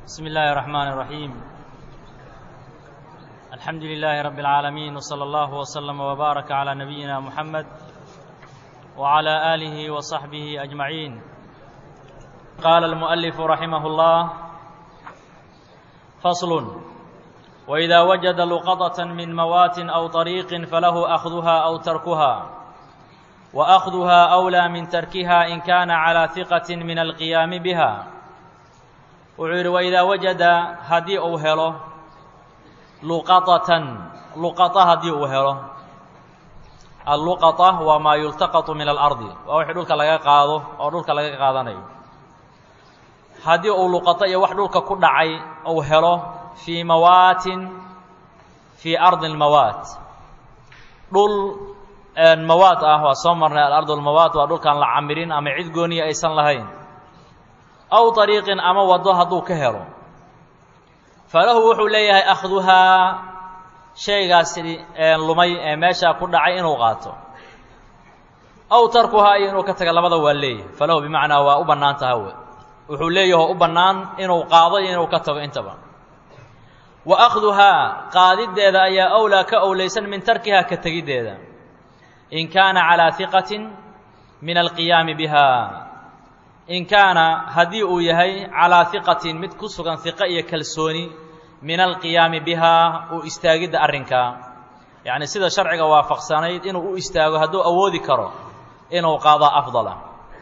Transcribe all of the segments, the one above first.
بسم الله الرحمن الرحيم الحمد لله رب العالمين وصلى الله وسلم وبارك على نبينا محمد وعلى آله وصحبه أجمعين قال المؤلف رحمه الله فصل وإذا وجد لقطة من موات أو طريق فله أخذها أو تركها وأخذها أولى من تركها إن كان على ثقة من القيام بها wuxuu yidhi waidaa wajada haddii uu helo luqaطatan luqaطa haddii uu helo alluqaطa waa maa yultaqaطu min alardi waa wixii dhulka laga qaado oo dhulka laga qaadanayo haddii uu luqaطo iyo wax dhulka ku dhacay uu helo fii mawaatin fii ardi اlmawaat dhul mawaat ah waa soo marnay alardu اlmawaat waa dhulkaan la camirin ama cid gooniya aysan lahayn aw طariiqin ama wado hadduu ka helo falahu wuxuu leeyahay akhduhaa shaygaasi lumay ee meeshaa ku dhacay inuu qaato aw tarkuhaa iyo inuu ka taga labada waa leeyahay falahu bimacnaa waa u bannaan taha w wuxuu leeyaho u bannaan inuu qaado iyo inuu ka tago intaba wa akhduhaa qaadiddeeda ayaa awlaa ka owlaysan min tarkihaa ka tegiddeeda in kaana calaa hiqatin min alqiyaami biha in kaana haddii uu yahay calaa hiqatin mid ku sugan hiqo iyo kalsooni min alqiyaami bihaa uu istaagidda arrinkaa yacni sida sharciga waafaqsanayd inuu u istaago hadduu awoodi karo inuu qaado afdala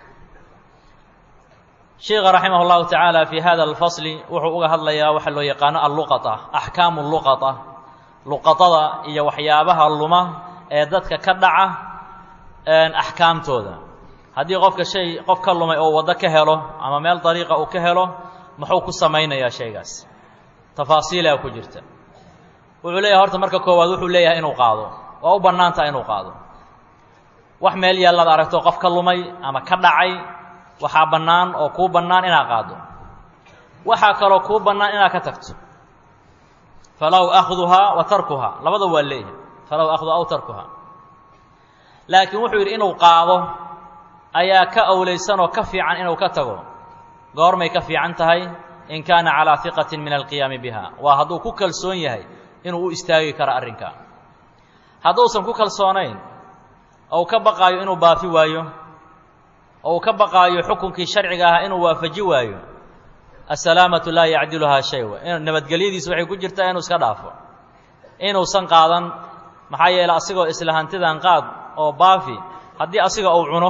sheikha raximah اllahu tacaala fi hada alfasli wuxuu uga hadlayaa waxa loo yaqaano alluqaطa axkaamu luqaطa luqaطada iyo waxyaabaha luma ee dadka ka dhaca axkaamtooda haddii qofka shay qof ka lumay oo waddo ka helo ama meel dariiqa uu ka helo muxuu ku samaynayaa shaygaas tafaasiilaa ku jirta wuxuu leeyahay horta marka koowaad wuxuu leeyahay inuu qaado waa u bannaan taha inuu qaado wax meel yaalaad aragto qof ka lumay ama ka dhacay waxaa bannaan oo kuu bannaan inaad qaado waxaa kaloo kuu bannaan inaad ka tagto falaw akhduhaa wa tarkuhaa labada waa leeyahay falaw akhduhaa aw tarkuhaa laakiin wuxuu yidhi inuu qaado ayaa ka awlaysan oo ka fiican inuu ka tago goormay ka fiican tahay in kaana calaa hiqatin min alqiyaami biha waa hadduu ku kalsoon yahay inuu u istaagi karo arrinka hadduusan ku kalsoonayn ou ka baqaayo inuu baafi waayo ou ka baqaayo xukunkii sharciga ahaa inuu waafaji waayo assalaamatu laa yacdiluhaa shay nabadgelyadiisu waxay ku jirtaa inuu iska dhaafo inuusan qaadan maxaa yeeley asigoo isla hantidan qaad oo baafi haddii asiga uu cuno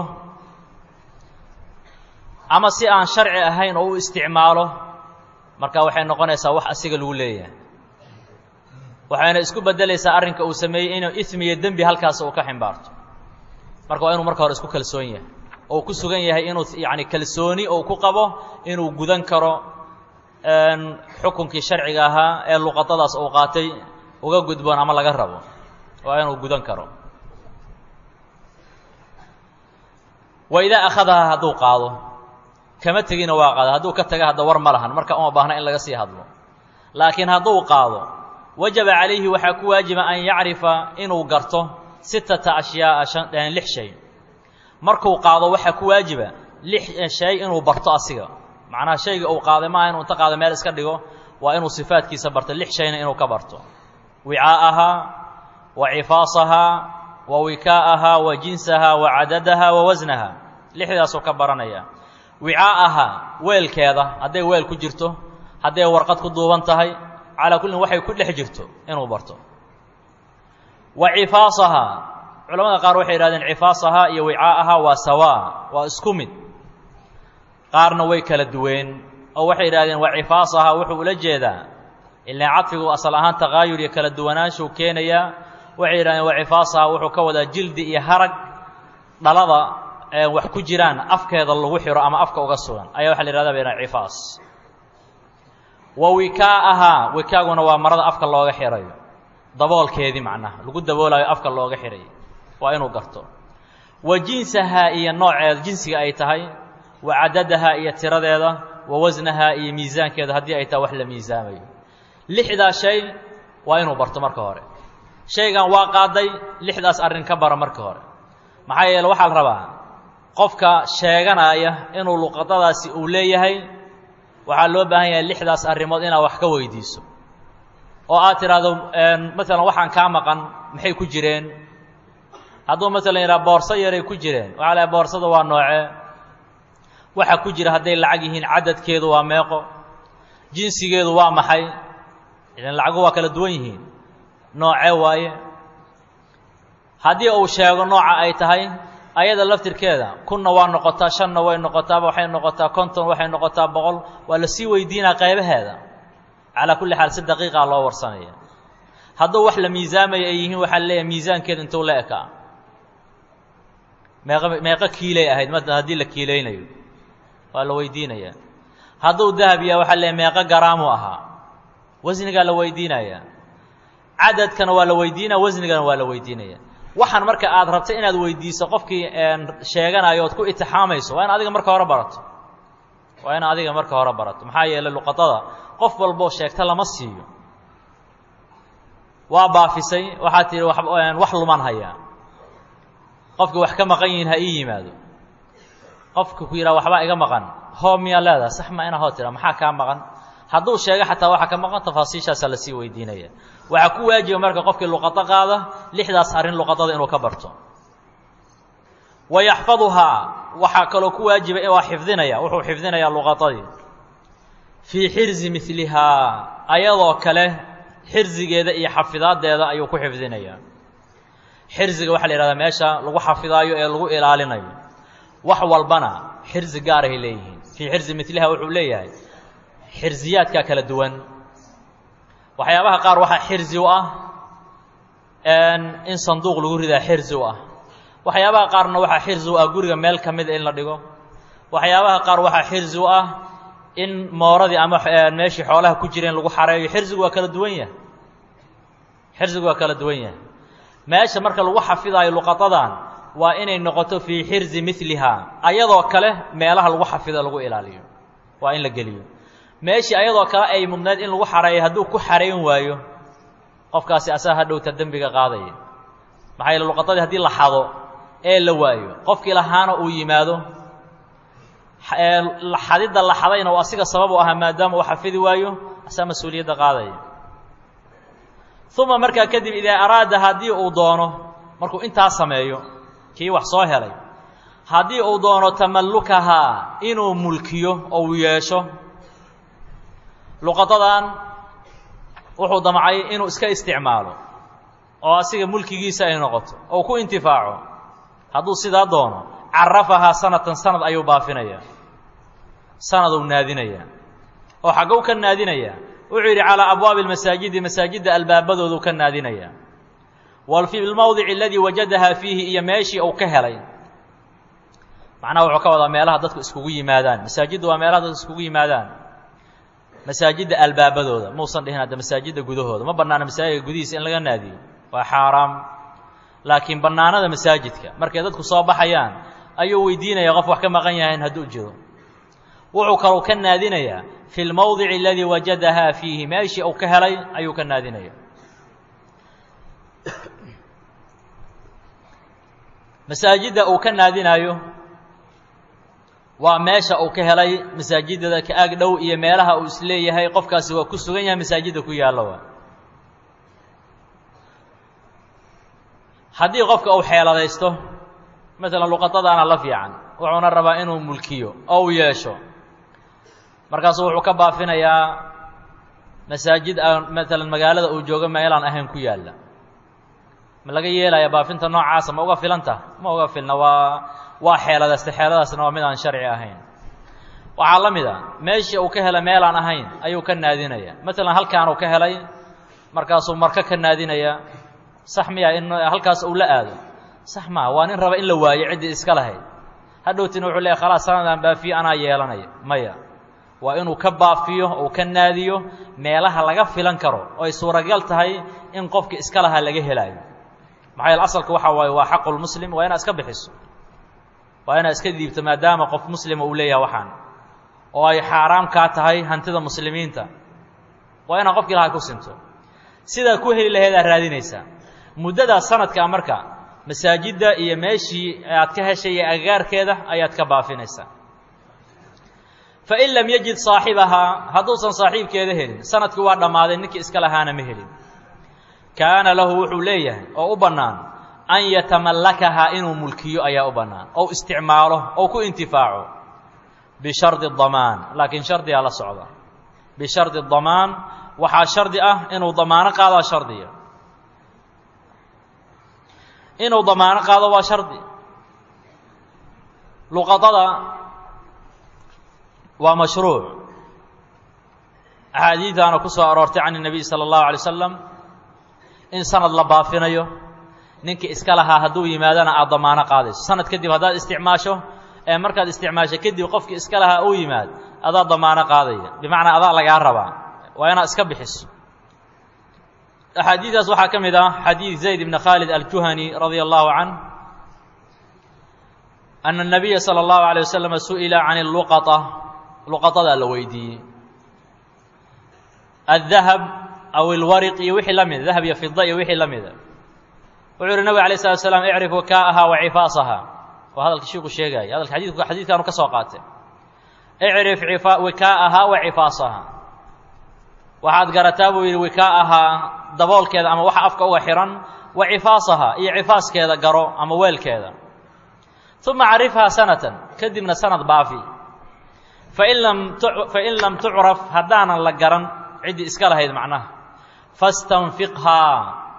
ama si aan sharci ahayn oo u isticmaalo marka waxay noqonaysaa wax asiga lagu leeyahay waxayna isku beddelaysaa arrinka uu sameeyey inuu ismi iyo dembi halkaas uu ka ximbaarto marka waa inuu marka hore isku kalsoon yahay oo ku sugan yahay inuu yacni kalsooni uu ku qabo inuu gudan karo xukunkii sharciga ahaa ee luqadadaas uu qaatay uga gudboon ama laga rabo waa inuu gudan karo wa idaa akhadahaa hadduu qaado kama tegina waa qaada hadduu ka taga hadda war ma lahan marka uma baahna in laga sii hadlo laakiin hadduu qaado wajaba calayhi waxaa ku waajiba an yacrifa inuu garto sittata ashyaa'a lix shay markuu qaado waxaa ku waajiba lix shay inuu barto asiga macnaha shayga uu qaaday maaha inuu inta qaado meel iska dhigo waa inuu sifaadkiisa barto lix shayna inuu ka barto wicaa'ahaa wa cifaasahaa wa wikaa'ahaa wa jinsahaa wa cadadahaa wa wasnaha lixdaasuu ka baranaya wicaa'ahaa weelkeeda hadday weel ku jirto hadday warqad ku duuban tahay calaa kullin waxay ku dhex jirto inuu barto wa cifaasahaa culamada qaar waxay yidhahdeen cifaasahaa iyo wicaa'ahaa waa sawaa waa isku mid qaarna way kala duween oo waxay yidhahdeen wa cifaasahaa wuxuu ula jeedaa ilaa cadfigu asal ahaan taqaayur iyo kala duwanaanshuu keenayaa waxay yidhahdeen wa cifaasahaa wuxuu ka wadaa jildi iyo harag dhalada wax ku jiraan afkeeda lagu xiro ama afka uga sugan ayaa waxa la yihahda bayna cifaas wa wikaa'ahaa wikaaguna waa marada afka looga xirayo daboolkeedii macnaha lagu daboolayo afka looga xirayo waa inuu garto wa jinsahaa iyo nooceeda jinsiga ay tahay wa cadadahaa iyo tiradeeda wa wasnahaa iyo miisaankeeda haddii ay tahay wax la miisaamayo lixdaa shay waa inuu barto marka hore shaygan waa qaaday lixdaas arrin ka bara marka hore maxaa yeele waxaa la rabaa qofka sheeganaya inuu luqadadaasi uu leeyahay waxaa loo baahan yahay lixdaas arrimood inaad wax ka weydiiso oo aad tidhaahdo maalan waxaan kaa maqan maxay ku jireen hadduu maalan yidhaha boorso yaray ku jireen waxaa lahay boorsada waa noocee waxa ku jira hadday lacag yihiin cadadkeedu waa meeqo jinsigeedu waa maxay idan lacagu waa kala duwan yihiin noocee waaye haddii uu sheego nooca ay tahay ayada laftirkeeda kunna waa noqotaa shanna way noqotaaba waxay noqotaa konton waxay noqotaa boqol waa la sii weydiinaa qaybaheeda calaa kulli xaal si daqiiqaa loo warsanaya hadduu wax la miisaamaya ay yihiin waxaa leeyahay miisaankeedu intuu la ekaa meeqa meeqo kiilay ahayd ma haddii la kiilaynayo waa la weydiinayaa hadduu dahab yaha waxaa leeyahay meeqo garaamuu ahaa wasnigaa la weydiinaya cadadkana waa la weydiinaya wasnigana waa la weydiinaya waxaan marka aad rabta inaad weydiiso qofkii sheeganayo ood ku itixaamayso waa in adiga marka hore barato waa in adiga marka hore barato maxaa yeelay luqadada qof walboo sheegta lama siiyo waa baafisay waxaad tihi wax luman hayaa qofkii wax ka maqan yihiin ha ii yimaado qofka ku yidhaha waxbaa iga maqan hoo miyaa leedaha sax ma inaa hoo tira maxaa kaa maqan hadduu sheego xataa waxa ka maqan tafaasiishaasaa lasii weydiinaya waxaa ku waajiba marka qofkii luqado qaada lixdaas arrin luqadada inuu ka barto wa yaxfaduhaa waxaa kaloo ku waajiba waa xifdinaya wuxuu xifdinayaa luqadadii fii xirzi milihaa ayadoo kale xirzigeeda iyo xafidaadeeda ayuu ku xifdinayaa xirziga waxaa la yihahdaa meesha lagu xafidaayo ee lagu ilaalinayo wax walbana xirzi gaarahay leeyihiin fii xirzi miliha wuxuu leeyahay xirziyaadkaa kala duwan waxyaabaha qaar waxaa xirzi u ah in sanduuq lagu ridaa xirzi u ah waxyaabaha qaarna waxaa xirzi u ah guriga meel ka mida in la dhigo waxyaabaha qaar waxaa xirzi u ah in mooradii ama meeshii xoolaha ku jireen lagu xareeyo xirzigu waa kala duwan yahay xirzigu waa kala duwan yahay meesha marka lagu xafidaayo luqadadan waa inay noqoto fii xirzi milihaa ayadoo kale meelaha lagu xafido lagu ilaaliyo waa in la geliyo meeshii ayadoo kale ay mudneed in lagu xareeyo hadduu ku xarayn waayo qofkaasi asaga hadhowta dembiga qaadaya maxaa yeele luqadadii haddii la xado ee la waayo qofkii lahaana uu yimaado xadidda la xadayna uu asiga sabab u ahaa maadaama uu xafidi waayo asaa mas-uuliyadda qaadaya uma markaa kadib idaa araada haddii uu doono markuu intaa sameeyo kii wax soo helay haddii uu doono tamallukahaa inuu mulkiyo oo uu yeesho luqadadan wuxuu damcay inuu iska isticmaalo oo asiga mulkigiisa ay noqoto oo ku intifaaco hadduu sidaa doono carafahaa sanatan sanad ayuu baafinayaa sanaduu naadinayaa oo xagguu ka naadinayaa wuxuu yidhi calaa abwaabi almasaajidi masaajidda albaabadoodu ka naadinayaa wal fi lmowdici aladii wajadahaa fiihi iyo meeshii uu ka helay macnaha wuxuu ka wadaa meelaha dadku iskugu yimaadaan masaajiddu waa meelaha dadku iskugu yimaadaan masaajidda albaabadooda muusan dhihin hadda masaajidda gudahooda ma bannaana masaajidka gudihiisa in laga naadiyo waa xaaraam laakiin bannaanada masaajidka markay dadku soo baxayaan ayuu weydiinaya qof wax ka maqan yahayn hadduu jiro wuxuu kalou ka naadinayaa fi lmowdici aladii wajadahaa fiihi meeshii uu ka helay ayuu ka naadinaya masaajidda uu ka naadinaayo waa meesha uu ka helay masaajidada ka ag dhow iyo meelaha uu isleeyahay qofkaasi waa ku sugan yahay masaajidda ku yaallo waa haddii qofka uu xeeladaysto maalan luqadadaana la fiican wuxuuna rabaa inuu mulkiyo oo uu yeesho markaasuu wuxuu ka baafinayaa masaajid aan maalan magaalada uu joogo meelaan ahayn ku yaalla ma laga yeelaya baafinta noocaasa ma uga filanta ma uga filna waa waa xeeladaysta xeeladaasna waa mid aan sharci ahayn waxaa la mid a meeshii uu ka helay meelaan ahayn ayuu ka naadinaya maalan halkaanuu ka helay markaasuu marka ka naadinaya sax miya in halkaas uu la aado sax maa waa nin raba in la waayo ciddii iska lahayd hadhowtina wuxuu leeyahy khalaas sanadaan baafiyo anaa yeelanaya maya waa inuu ka baafiyo uu ka naadiyo meelaha laga filan karo oo ay suuragal tahay in qofki iska lahaa laga helaayo maxaa yeele asalka waxaa waaye waa xaqulmuslim waa inaad iska bixiso waa inaad iska diibto maadaama qof muslima uu leeyahay waxaan oo ay xaaraam kaa tahay hantida muslimiinta waa inaad qofkii lahaa ku sinto sidaa ku heli laheedaa raadinaysaa muddadaa sanadkaa marka masaajidda iyo meeshii aad ka heshay iyo agagaarkeeda ayaad ka baafinaysaa fain lam yajid saaxibahaa hadduusan saaxiibkeeda helin sanadkii waa dhammaaday ninkii iska lahaana ma helin kaana lahu wuxuu leeyahay oo u bannaan an yatamallakahaa inuu mulkiyo ayaa u bannaan ou isticmaalo ou ku intifaaco bishardi damaan laakiin shardigaa la socda bishardi damaan waxaa shardi ah inuu damaano qaadaa shardiya inuu damaano qaado waa shardi luqadada waa mashruuc axaadiidaana ku soo aroortay can الnabiy salى اllahu alay slam in sanad la baafinayo ninkii iska lahaa hadduu yimaadana aad damaano qaadayso sanad kadib haddaad isticmaasho ee markaad isticmaasho kadib qofkii iska lahaa uu yimaad adaa damaano qaadaya bimacnaa adaa lagaa rabaa waa inaad iska bixiso axaadiidaas waxaa ka mid ah xadiid zayd ibn khaalid aljuhani radia allahu canh ana الnabiya salى اllahu alيه waslama su'ila can اluqaطa luqadadaa la weydiiyey aلdahab aw اlwariq iyo wixii la mida dahab iyo fida iyo wixii la mida wuxuu yihi nabig alay slat slam icrif waka'aha wa cifaasaha waa hadalka shiiku sheegaya hadalka xadiidku xadiidkaanu ka soo qaatay icrif wikaa'aha wa cifaasaha waxaad garataa buu yidhi wikaa'ahaa daboolkeeda ama waxa afka uga xihan wa cifaasaha iyo cifaaskeeda garo ama weelkeeda uma carifhaa sanatan kadibna sanad baafi fain lam fain lam tucraf haddaanan la garan ciddii iska lahayd macnaha fastanfiqhaa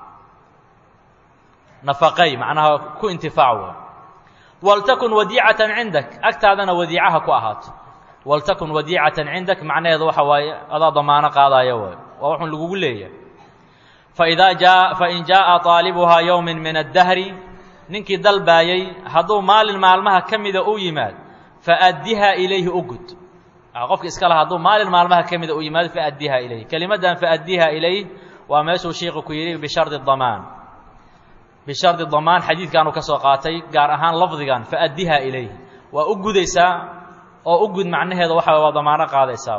nafaqay macnaha ku intifaac wa waltakun wadiicatan cindak agtaadana wadiicaha ku ahaato waltakun wadiicatan cindak macnaheedu waxa waaye adaa damaano qaadaayo waay waa waxun lagugu leeyahay faidaa jaa fain jaaءa طaalibuhaa yowmin min addahri ninkii dalbaayey hadduu maalin maalmaha ka mida u yimaad faaddiha ilayhi u gud qofka iska laha hadduu maalin maalmaha ka mida u yimaado faaddiha ilayh kelimaddan faaddiha ilayh waa meeshuu shiiku ku yidhi bishardi damaan bishardi damaan xadiidkaanu ka soo qaatay gaar ahaan lafdigan faaddiha ilayh waa u gudaysaa oo u gud macnaheedu waxa waa damaano qaadaysaa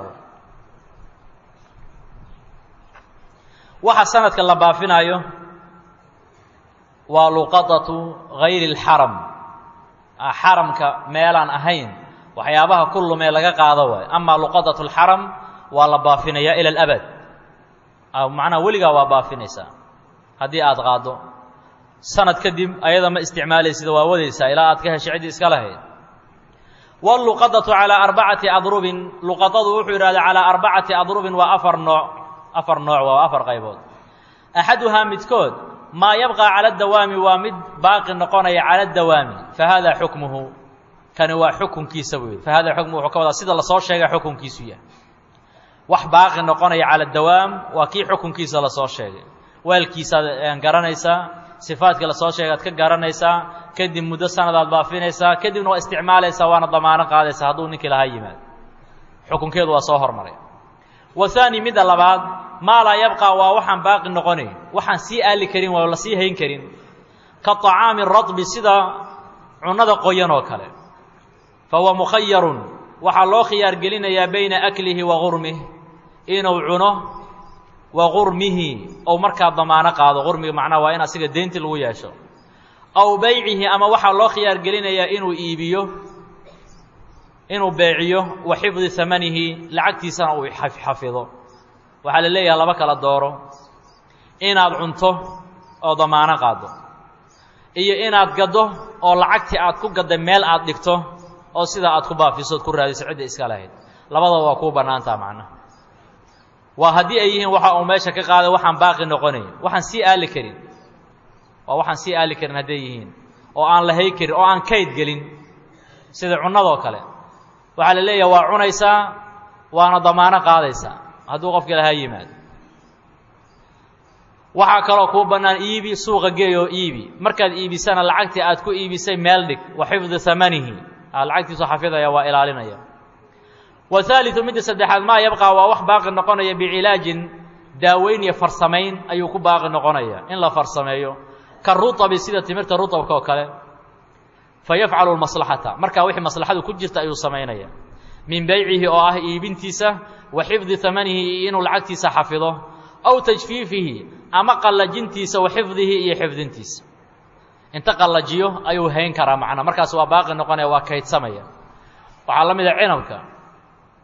waxa sanadka la baafinaayo waa luqadatu gayri اlxaram xaramka meelaan ahayn waxyaabaha ku lumee laga qaado waay amaa luqadatu اlxaram waa la baafinayaa ila اlabad macnaha weligaa waa baafinaysaa haddii aad qaaddo sanad kadib ayada ma isticmaalaysida waa wadaysaa ilaa aad ka heshay ciddii iska lahayd wاluqadatu calىa arbacati adrubin luqadadu wuxuu yidhahda calىa arbacati adrubin waa afar nooc afar nooc waa afar qaybood axaduhaa midkood maa yabqى calى dawaami waa mid baaqi noqonaya calى dawaami fahada xukmuhu kani waa xukunkiisa buu yidhi fahada xukmuhu wuxuu ka wadaa sida lasoo sheega xukunkiisu yahay wax baaqi noqonaya calى dawaam waa kii xukunkiisa lasoo sheegay weelkiisaad garanaysaa sifaadka lasoo sheegaad ka garanaysaa kadib muddo sanadaad baafinaysaa kadibna waa isticmaalaysaa waana damaano qaadaysaa hadduu ninkii lahaa yimaado xukunkeedu waa soo hormaray wa haani midda labaad maa laa yabqaa waa waxaan baaqi noqonayn waxaan sii aali karin waa la sii hayn karin ka طacaami radbi sida cunnada qoyan oo kale fa huwa mukhayarun waxaa loo khiyaar gelinayaa bayna aklihi wa gurmih inuu cuno wa gurmihi ou markaa damaano qaado gurmiga macnaha waa in asiga deynti lagu yeesho aw beycihi ama waxaa loo khiyaar gelinayaa inuu iibiyo inuu beeciyo wa xifdi hamanihi lacagtiisana uu xafido waxaa la leeyaha laba kala dooro inaad cunto oo damaano qaado iyo inaad gaddo oo lacagtii aad ku gadday meel aad dhigto oo sidaa aad ku baafiso od ku raadiso cidda iska lahayd labadaba waa kuu bannaantaa macnaha waa haddii ay yihiin waxa uu meesha ka qaaday waxaan baaqi noqonayn waxaan sii aali karin waa waxaan sii aali karin hadday yihiin oo aan lahay karin oo aan kayd gelin sida cunnadoo kale waxaa la leeyaha waa cunaysaa waana damaano qaadaysaa hadduu qofka lahaa yimaado waxaa kaloo kuu bannaan iibi suuqa geey oo iibi markaad iibisana lacagtii aad ku iibisay meel dhig wa xifdi hamanihi lacagtiisu xafidaya waa ilaalinaya wahaaliu midda saddexaad maa yabqaa waa wax baaqi noqonaya bicilaajin daaweyn iyo farsamayn ayuu ku baaqi noqonaya in la farsameeyo ka ruabi sida timirta ruabka oo kale fa yafcalu maslaxata markaa wixii maslaxadu ku jirta ayuu samaynaya min beycihi oo ah iibintiisa wa xifdi amanihi iyo inuu lacagtiisa xafido aw tajfiifihi ama qallajintiisa wa xifdihi iyo xifdintiisa inta qallajiyo ayuu hayn karaa macnaa markaas waa baaqi noqonaya waa kaydsamaya waxaa la mid a cinabka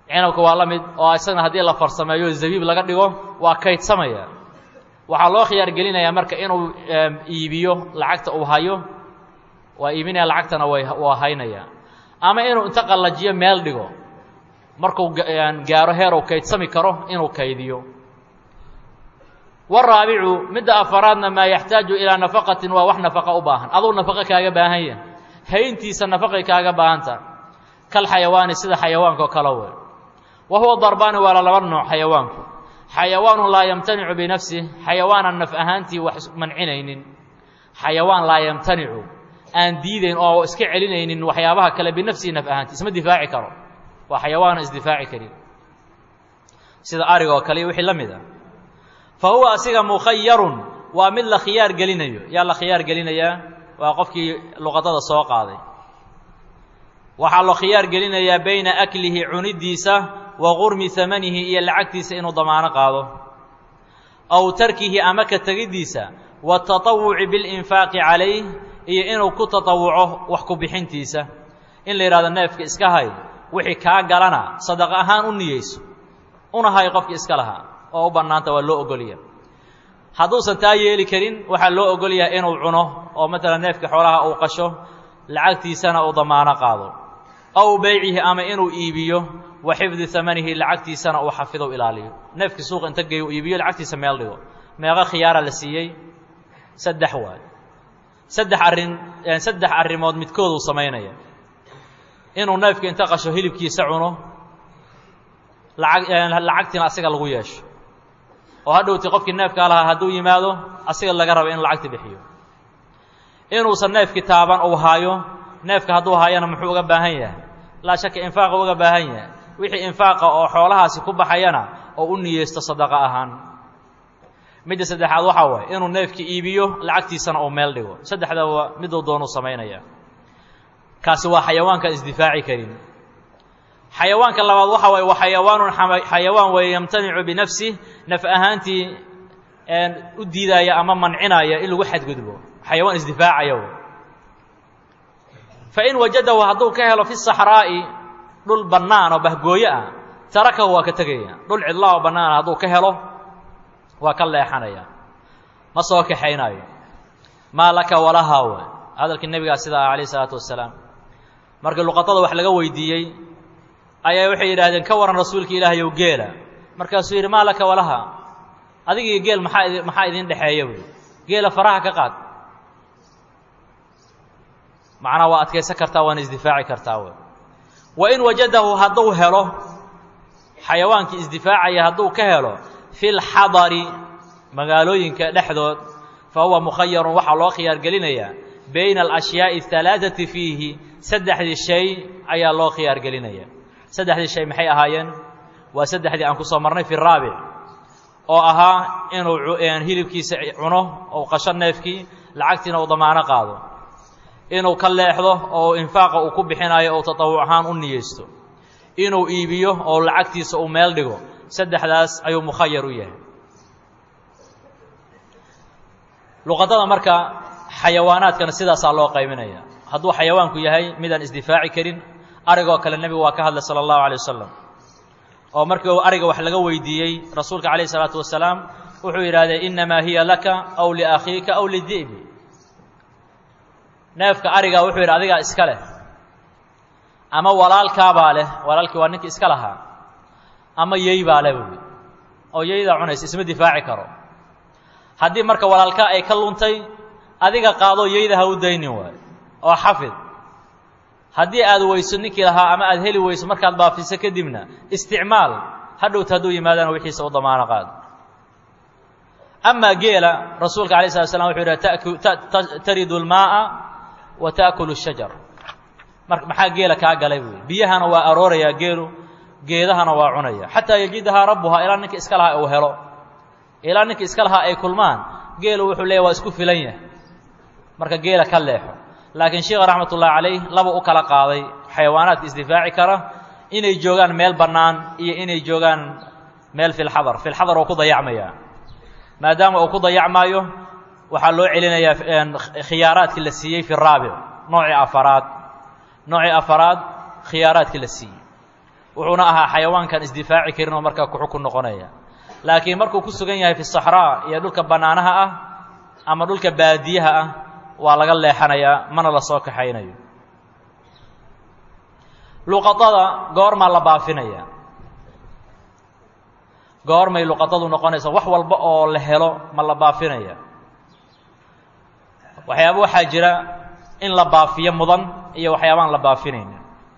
cinabka waa la mid oo isagana haddii la farsameeyo zabiib laga dhigo waa kaydsamaya waxaa loo khiyaar gelinayaa marka inuu iibiyo lacagta uu hayo waa iibinaya lacagtana way waa haynaya ama inuu inta qallajiyo meel dhigo markuu gaaro heer uu kaydsami karo inuu kaydiyo waraabicu midda afaraadna maa yaxtaaju ilaa nafaqatin waa wax nafaqa u baahan aduu nafaqo kaaga baahan yahay hayntiisa nafaqay kaaga baahanta kal xayawaani sida xayawaanka oo kale wey wa huwa darbaani waa la laba nooc xayawaanku xayawaanu laa yamtanicu binafsih xayawaanan naf ahaantii wax mancinaynin xayawaan laa yamtanicu aan diidayn oo iska celinaynin waxyaabaha kale binafsihi naf ahaantii isma difaaci karo waa xayawaana isdifaaci karin sida ariga oo kale iyo wixii la mid a fa huwa asiga mukhayarun waa mid la khiyaar gelinayo yaa la khiyaar gelinayaa waa qofkii luqadada soo qaaday waxaa loo khiyaar gelinayaa bayna aklihi cunidiisa wa gurmi hamanihi iyo lacagtiisa inuu damaano qaado aw tarkihi ama ka tegiddiisa watatawuci bilinfaaqi calayh iyo inuu ku tatawuco wax ku bixintiisa in la yidhahdo neefka iska hay wixii kaa galana sadaqo ahaan u niyeyso una hay qofkii iska lahaa oo u bannaanta waa loo ogolya hadduusan taa yeeli karin waxaa loo ogolyahay inuu cuno oo matalan neefka xoolaha uu qasho lacagtiisana uu damaano qaado aw beycihi ama inuu iibiyo wa xifdi amanihi lacagtiisana uu xafido ilaaliyo neefkii suuq inta geeyo iibiyo lacagtiisa meel dhigo meeqa khiyaara la siiyey saddex waay saddex arrin saddex arrimood midkooduu samaynaya inuu neefka inta qasho hilibkiisa cuno lacag lacagtiina asiga lagu yeesho oo hadhowti qofkii neefkaa lahaa hadduu yimaado asiga laga raba in lacagta bixiyo inuusan neefkii taaban uu haayo neefka hadduu haayana muxuu uga baahan yahay laa shaka infaaqa uga baahan yahay wixii infaaqa oo xoolahaasi ku baxayana oo u niyeysto sadaqo ahaan midda saddexaad waxaa waaye inuu neefkii iibiyo lacagtiisana uu meel dhigo saddexdaba miduu doonuu samaynaya kaasi waa xayawaanka isdifaaci karin xayawaanka labaad waxa waaye waa xayawaanun xayawaan weeye yamtanicu binafsih naf ahaantii u diidaaya ama mancinaya in lagu xadgudbo xayawaan isdifaacaya wey fain wajadahu hadduu ka helo fi saxraa'i dhul bannaan oo bahgooyo ah tarakahu waa ka tegaya dhul cidlaa oo bannaana hadduu ka helo waa ka leexanaya ma soo kaxaynayo maa laka walahaa way hadalkii nebigaa sida ah calayh isalaatu wasalaam markii luqadada wax laga weydiiyey ayaa waxay yidhaahdeen ka waran rasuulka ilaahayow geela markaasuu yidhi maa laka walaha adigii geel maxaa idi maxaa idin dhexeeya buy geela faraha ka qaad macnaa waa adkaysan kartaa waana isdifaaci kartaa wey wa in wajadahu hadduu helo xayawaankii isdifaacaya hadduu ka helo fi lxadari magaalooyinka dhexdood fa huwa mukhayarun waxaa loo khiyaar gelinayaa bayna alashyaai alaaثati fiihi saddexdii shay ayaa loo khiyaar gelinaya saddexdii shay maxay ahaayeen waa saddexdii aan ku soo marnay fi raabic oo ahaa inuu hilibkiisa cuno ou qasho neefkii lacagtiina uu damaano qaado inuu ka leexdo oo infaaqa uu ku bixinayo ou tatawuc ahaan u niyeysto inuu iibiyo oo lacagtiisa uu meel dhigo saddexdaas ayuu mukhayar u yahay luqadada marka xayawaanaadkana sidaasaa loo qaybinaya hadduu xayawaanku yahay midaan isdifaaci karin arigoo kale nebigu waa ka hadlay sala allahu alay wasalam oo markii uu ariga wax laga weydiiyey rasuulka calayh isalaatu wasalaam wuxuu yidhahdee innamaa hiya laka aw liakhiika aw lidi'bi neefka arigaa wuxuu yidhi adigaa iska leh ama walaalkaabaa leh walaalkii waa ninkii iska lahaa ama yey baa leh buui oo yeydaa cunaysa isma difaaci karo haddii marka walaalkaa ay ka luntay adiga qaadoo yeyda ha u daynin waayo oo xafid haddii aad weyso ninkii lahaa ama aad heli weyso markaad baafiso kadibna isticmaal hadhowta hadduu yimaadana wixiisa u damaano qaado amaa geela rasuulka alay slat slam wuxuu yidhaha taridu lmaaa wa taakulu shajar mar maxaa geela kaa galay buui biyahana waa aroorayaa geelu geedahana waa cunaya xataa yajidahaa rabbuhaa ilaa ninka iska lahaa uu helo ilaa ninka iska lahaa ay kulmaan geelu wuxuu leeya waa isku filan yahay marka geela ka leexo laakiin sheikha raxmat ullahi calayh laba u kala qaaday xayawaanaadka isdifaaci kara inay joogaan meel bannaan iyo inay joogaan meel filxadar filxadar oo ku dayacmaya maadaama uu ku dayacmaayo waxaa loo celinayaa khiyaaraadkii la siiyey fi raabic noocii afaraad noocii afaraad khiyaaraadkii la siiyey wuxuuna ahaa xayawaankan isdifaaci karin oo markaa ku xukun noqonaya laakiin markuu ku sugan yahay fi saxraa iyo dhulka bannaanaha ah ama dhulka baadiyaha ah waa laga leexanayaa mana la soo kaxaynayo luqadada goormaa la baafinaya goormay luqadadu noqonaysa wax walba oo la helo ma la baafinaya waxyaaba waxaa jira in la baafiyo mudan iyo waxyaabaan la baafinaynin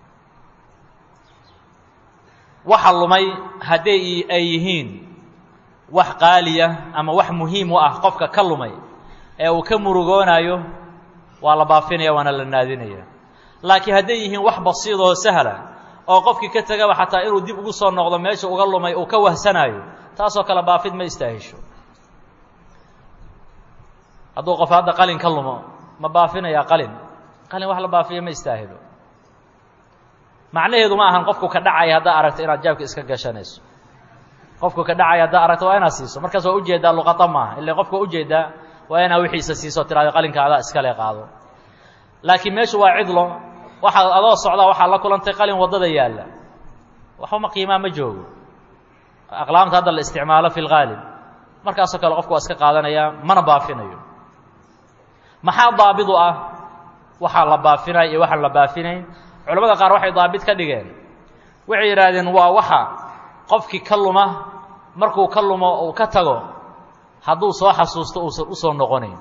waxa lumay hadday ay yihiin wax qaaliya ama wax muhiim u ah qofka ka lumay ee uu ka murugoonayo waa la baafinaya waana la naadinaya laakiin hadday yihiin wax basiidoo sahla oo qofkii ka tegaba xataa inuu dib ugu soo noqdo meesha uga lumay uu ka wahsanaayo taasoo kale baafid ma istaahisho hadduu qof hadda qalin ka lumo ma baafinayaa qalin qalin wax la baafiyo ma istaahilo macnaheedu ma ahan qofku ka dhacaya haddaa aragto inaad jaabka iska gashanayso qofku ka dhacaya haddaa aragto waa inaad siiso markaas waa ujeedaa luqada maaha illa qofka ujeedaa waa inaa wixiisa siiso tiraado qalinka adaa iskale qaado laakiin meeshu waa cidlo waxaad adoo socdaa waxaad la kulantay qalin waddada yaalla waxbama qiimaa ma joogo aqlaamta hadda la isticmaalo fi lgaalib markaasoo kale qofku waa iska qaadanayaa mana baafinayo maxaa daabidu ah waxaa la baafinaya iyo waxaan la baafinayn culamada qaar waxay daabit ka dhigeen waxay yidhaahdeen waa waxa qofkii ka luma markuu ka lumo uu ka tago hadduu soo xasuusto uusan usoo noqonayn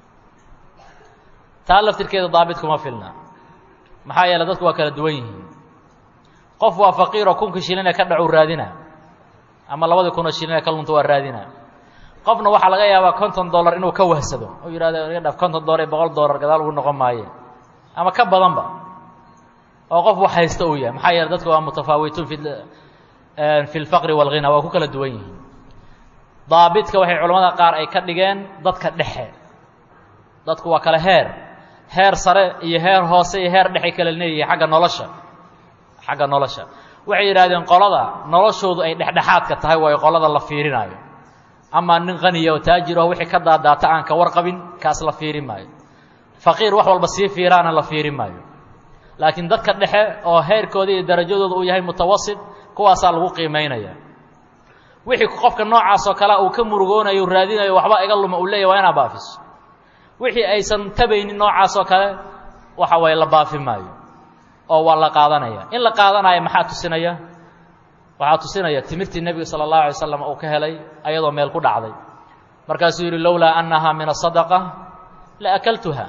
taa laftirkeeda daabit kuma filna maxaa yeele dadku waa kala duwan yihiin qof waa faqiiroo kunkii shilinee ka dhacu raadina ama labadii kunoo shilinee ka lunta waa raadina qofna waxaa laga yaabaa konton dollar inuu ka wahsado oo yidhahdo iga dhaf konton dollar iyo boqol dollar gadaal ugu noqon maaye ama ka badanba oo qof wax haysta uu yahay maxaa yeele dadku waa mutafaawituun fi fi lfaqri walghina waa ku kala duwan yihiin daabitka waxay culamada qaar ay ka dhigeen dadka dhexe dadku waa kale heer heer sare iyo heer hoose iyo heer dhexay kala leeyihiin xagga nolosha xagga nolosha waxay yidhahdeen qolada noloshoodu ay dhexdhexaadka tahay waayo qolada la fiirinaayo amaa nin qaniya oo taajir aho wixii ka daadaata aan ka warqabin kaas la fiirin maayo faqiir wax walba sii fiiraana la fiirin maayo laakiin dadka dhexe oo heerkooda iyo darajadooda uu yahay mutawasit kuwaasaa lagu qiimaynaya wixii qofka noocaas oo kale uu ka murugoonayo raadinayo waxba iga luma uu leeyahy waa inaa baafiso wixii aysan tabaynin noocaas oo kale waxa waye la baafi maayo oo waa la qaadanaya in la qaadanaya maxaa tusinaya waxaa tusinaya timirtii nebiga sala allahu alay slam uu ka helay ayadoo meel ku dhacday markaasuu yidhi lowlaa annahaa min asadaqa la akaltuha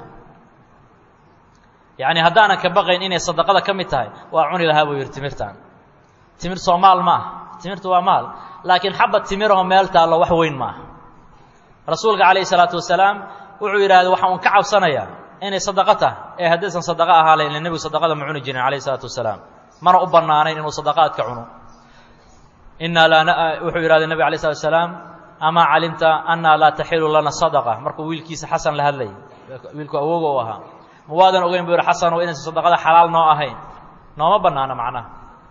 yacni haddaanan ka baqayn inay sadaqada ka mid tahay waa cuni lahaa buu yidhi timirtan timir soo maal ma ah timirtu waa maal laakiin xabad timirahoo meel taallo wax weyn ma aha rasuulka calayhi salaatu wasalaam wuxuu yidhahday waxaan un ka cabsanayaa inay sadaqo tahay ee haddaysan sadaqo ahaale ila nebigu sadaqada ma cuni jirin calayhi salaatu wasalaam mana u bannaanayn inuu sadaqaadka cuno innaa laa wuxuu yidhahday nebig alay slat wasalaam amaa calimta annaa laa taxilu lana sadaqa markuu wiilkiisa xasan la hadlayay wiilku awooga u ahaa ma waadan ogeyn buu yihi xasan oo inaysan sadaqada xalaal noo ahayn nooma bannaana macnaha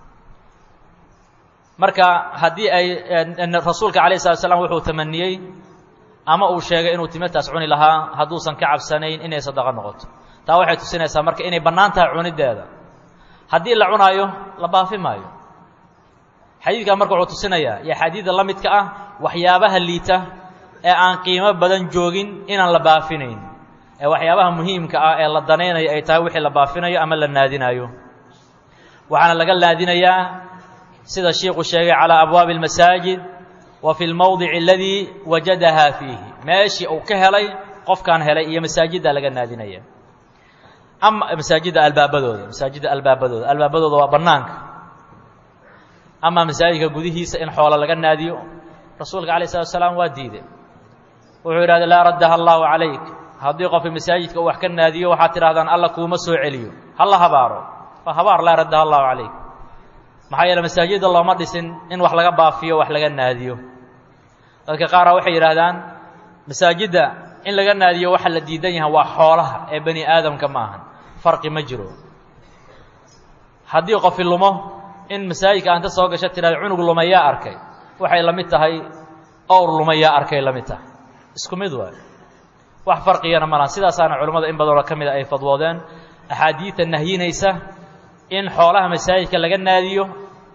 marka haddii ay rasuulka calayh slat slam wuxuu tamaniyey ama uu sheegay inuu timirtaas cuni lahaa hadduusan ka cabsanayn inay sadaqo noqoto taa waxay tusinaysaa marka inay bannaan tahay cunideeda haddii la cunaayo la baafi maayo xadiidkaa marka wuxuu tusinayaa iyo xadiida la midka ah waxyaabaha liita ee aan qiimo badan joogin inaan la baafinayn ee waxyaabaha muhiimka ah ee la danaynayo ay tahay wixii la baafinayo ama la naadinayo waxaana laga naadinayaa sida shiiku sheegay calaa abwaabi اlmasaajid wa fi lmowdici aladii wajadahaa fiihi meeshii uu ka helay qofkaan helay iyo masaajidda laga naadinaya ama masaajidda albaabadooda masaajidda albaabadooda albaabadooda waa bannaanka ama masaajidka gudihiisa in xoolo laga naadiyo rasuulka alayh slat slaam waa diiday wuxuu yidhahda laa raddaha allahu calayk haddii qofka masaajidka uu wax ka naadiyo waxaad tidhahdaan alla kuuma soo celiyo hala habaaro waa habaar laa raddaha allahu calayk maxaa yeele masaajidda looma dhisin in wax laga baafiyo wax laga naadiyo dadka qaara waxay yidhaahdaan masaajidda in laga naadiyo waxa la diidan yahay waa xoolaha ee bani aadamka ma ahan farqi ma jiro haddii qofi lumo in masaajidka aanta soo gasha tidhahda cunug lumayaa arkay waxay la mid tahay owr lumayaa arkay la mid tahay isku mid waay wax farqigana ma laha sidaasaana culimmada in badanoo ka mida ay fadwoodeen axaadiidta nahyinaysa in xoolaha masaajidka laga naadiyo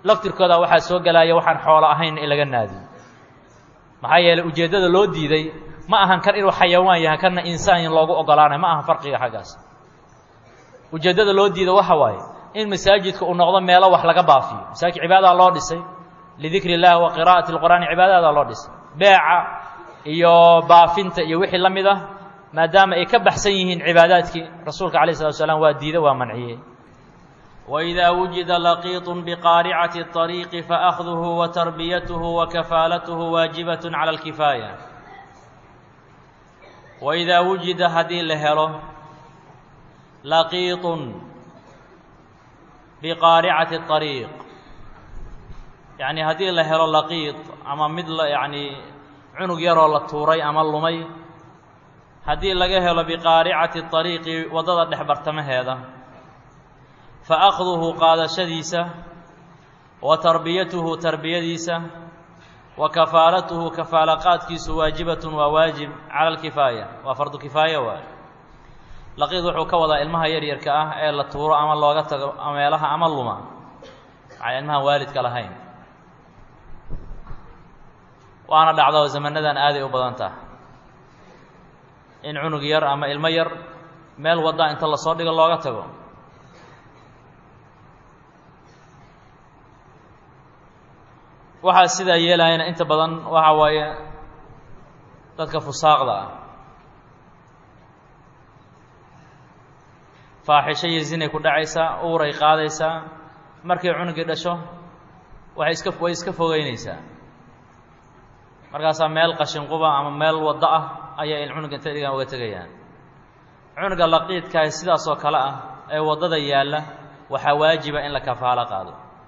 laftirkooda waxaa soo gelaya waxaan xoolo ahayn in laga naadiyo maxaa yeeley ujeeddada loo diiday ma ahan kan inuu xayawaan yahay kanna insaan loogu ogolaanayo ma ahan farqiga xaggaas ujeeddada loo diida waxa waaye in masaajidka uu noqdo meelo wax laga baafiyo masaajid cibaadadaa loo dhisay lidikri اllahi wa qira'ati اlqur'aani cibaadada loo dhisay beeca iyo baafinta iyo wixii la mid ah maadaama ay ka baxsan yihiin cibaadaadkii rasuulka alayه الslat slam waa diida waa manciyey وإida wujida laqiiط bqaaricati الطariiqi faأkhduhu watarbiyatuhu wakafaalatuhu waajibaة calى اlkifaaya waidaa wujida haddii la helo laqiiطun biqaaricati الطariiq yacni haddii la helo laqiid ama mid la yacni cunug yaroo la tuuray ama lumay haddii laga helo biqaaricati طariiqi waddada dhex bartamaheeda fa akhduhu qaadashadiisa wa tarbiyatuhu tarbiyadiisa wa kafaalatuhu kafaala qaadkiisu waajibatun waa waajib cala alkifaaya waa fardu kifaaya waay laqiid wuxuu ka wadaa ilmaha yaryarka ah ee la tuuro ama looga tago meelaha ama luma maxaa ilmahan waalidka lahayn waana dhacdo zamanadan aaday u badan taha in cunug yar ama ilmo yar meel wadda inta lasoo dhigo looga tago waxaa sidaa yeelayana inta badan waxa waaye dadka fusaaqda ah faaxisho iyo zinay ku dhacaysaa uuray qaadaysaa markay cunugii dhasho waxay iska way iska fogeynaysaa markaasaa meel qashinquba ama meel waddo ah ayaa cunuga inta dhigaan uga tegayaan cunuga laqiidkaah sidaas oo kale ah ee waddada yaalla waxaa waajiba in la kafaalo qaado